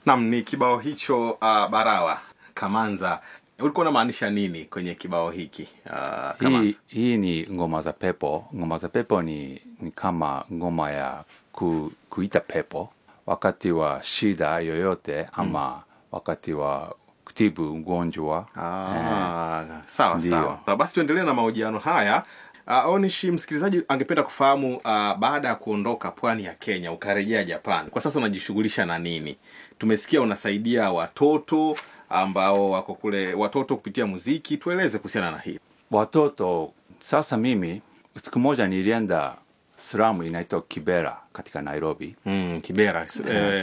Nam, ni kibao hicho uh, Barawa Kamanza. Ulikuwa unamaanisha nini kwenye kibao hiki uh, Kamanza? hii, hii ni ngoma za pepo. Ngoma za pepo ni, ni kama ngoma ya ku, kuita pepo wakati wa shida yoyote ama wakati wa kutibu ugonjwa Ah, sawa Ndiyo. sawa. Ah, Basi tuendelee na mahojiano haya. Uh, Onishi, msikilizaji angependa kufahamu uh, baada ya kuondoka pwani ya Kenya ukarejea Japan, kwa sasa unajishughulisha na nini? Tumesikia unasaidia watoto ambao wako kule, watoto kupitia muziki. Tueleze kuhusiana na hili. watoto. Sasa mimi siku moja nilienda slamu inaitwa Kibera katika Nairobi. Mm, Kibera eh,